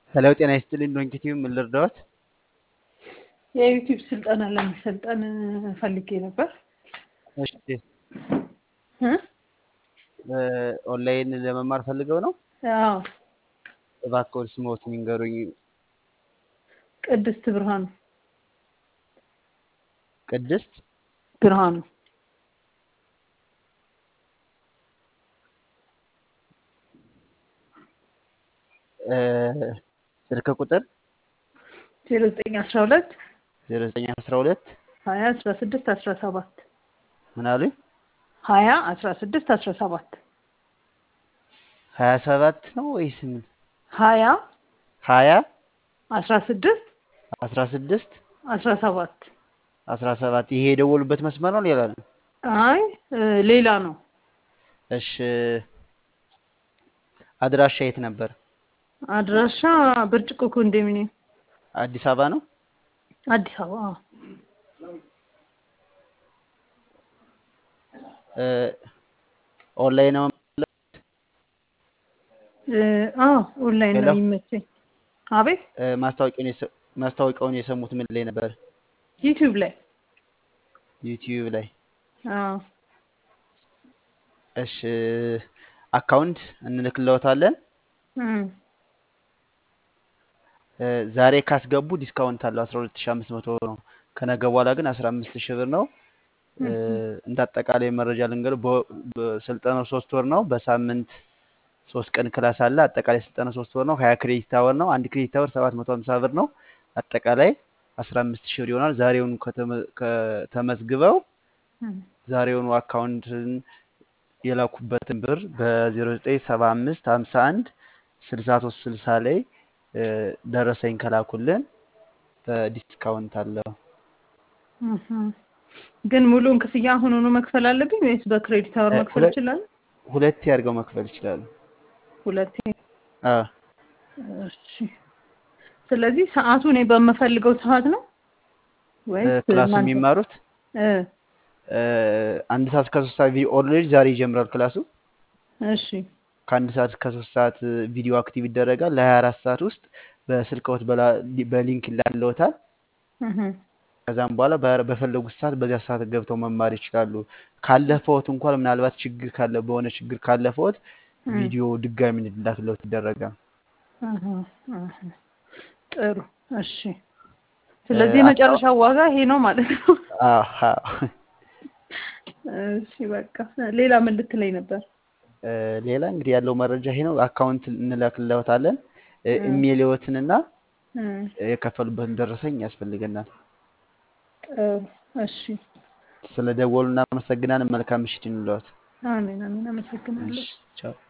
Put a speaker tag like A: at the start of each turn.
A: ሄሎ ጤና ይስጥልኝ ዶንኪቲዩ ምን ልርዳዎት?
B: የዩቲዩብ ስልጠና ለመሰልጠን ፈልጌ ነበር።
A: እሺ
B: እ?
A: ኦንላይን ለመማር ፈልገው ነው?
B: አዎ
A: እባክዎ ስምዎትን ይንገሩኝ?
B: ቅድስት ብርሃኑ
A: ቅድስት
B: ብርሃኑ
A: እ ስልክ ቁጥር
B: ዜሮ ዘጠኝ አስራ ሁለት
A: ዜሮ ዘጠኝ አስራ ሁለት
B: ሀያ አስራ ስድስት አስራ ሰባት
A: ምን አሉኝ?
B: ሀያ አስራ ስድስት አስራ ሰባት
A: ሀያ ሰባት ነው ወይስ ምን?
B: ሀያ
A: ሀያ
B: አስራ ስድስት
A: አስራ ስድስት
B: አስራ ሰባት
A: አስራ ሰባት ይሄ የደወሉበት መስመር ነው ሌላ ነው?
B: አይ እ ሌላ ነው።
A: እሺ አድራሻ የት ነበር?
B: አድራሻ ብርጭቆ ኮንዶሚኒየም
A: አዲስ አበባ ነው?
B: አዲስ አበባ አዎ።
A: እ ኦንላይን ነው
B: እ አዎ ኦንላይን ነው
A: ሄሎ?
B: የሚመቸኝ። አቤት
A: እ ማስታወቂያውን የሰ- ማስታወቂያውን የሰሙት ምን ላይ ነበር?
B: ዩቲዩብ ላይ
A: ዩቲዩብ ላይ።
B: አዎ
A: እሺ አካውንት እንልክልዎታለን።
B: እም
A: እ ዛሬ ካስገቡ ዲስካውንት አለው 12500 ነው። ከነገ በኋላ ግን 15000 ብር ነው። እ እንደ አጠቃላይ መረጃ ልንገርህ፣ በ- በስልጠናው ሶስት ወር ነው። በሳምንት ሶስት ቀን ክላስ አለ። አጠቃላይ ስልጠናው ሶስት ወር ነው። 20 ክሬዲት አወር ነው። አንድ ክሬዲት አወር 750 ብር ነው። አጠቃላይ 15000 ብር ይሆናል። ዛሬውኑ ከተመ- ከተመዝግበው
B: እም
A: ዛሬውኑ አካውንትን የላኩበትን ብር በ0975 51 63 60 ላይ እ ደረሰኝ ከላኩልን በዲስካውንት አለው።
B: እም ግን ሙሉውን ክፍያ አሁኑኑ መክፈል አለብኝ ወይስ በክሬዲት አወር
A: እ
B: መክፈል
A: ሁለት
B: እችላለሁ?
A: ሁለቴ አድርገው መክፈል ይችላሉ።
B: ሁለቴ።
A: አ
B: እሺ። ስለዚህ ሰዓቱ እኔ በምፈልገው ሰዓት ነው
A: እ
B: ወይስ
A: ክላሱ
B: እናንተ?
A: የሚማሩት
B: እ
A: እ አንድ ሰዓት እስከ ሶስት ሰዓት ቪዲዮ ኦልሬዲ ዛሬ ይጀምራል ክላሱ።
B: እሺ
A: ከአንድ ሰዓት እስከ ሶስት ሰዓት እ ቪዲዮ አክቲቭ ይደረጋል። ለ24 ሰዓት ውስጥ በስልክዎት በላ- በሊንክ ይላክልዎታል።
B: እህ
A: ከዛም በኋላ በ- በፈለጉት ሰዓት በዚያ ሰዓት ገብተው መማር ይችላሉ። ካለፈዎት እንኳን ምናልባት ችግር ካለ በሆነ ችግር ካለፈዎት
B: እም
A: ቪዲዮ ድጋሚ እንዲላክልዎት ይደረጋል።
B: እህ እህ ጥሩ እሺ።
A: እ
B: ስለዚህ
A: አካው
B: የመጨረሻው ዋጋ ይሄ ነው ማለት ነው።
A: አዎ አዎ።
B: እሺ በቃ ሌላ ምን ልትለኝ ነበር?
A: እ ሌላ እንግዲህ ያለው መረጃ ይሄ ነው። አካውንት እንልክልዎታለን። እ
B: እም
A: ኢሜይልዎትንና
B: እም
A: የከፈሉበትን ደረሰኝ ያስፈልገናል።
B: ጥሩ እሺ።
A: ስለ ደወሉ እናመሰግናለን። መልካም ምሽት ይሁንልዎት።
B: አሜን አሜን። አመሰግናለሁ።
A: እሺ ቻው።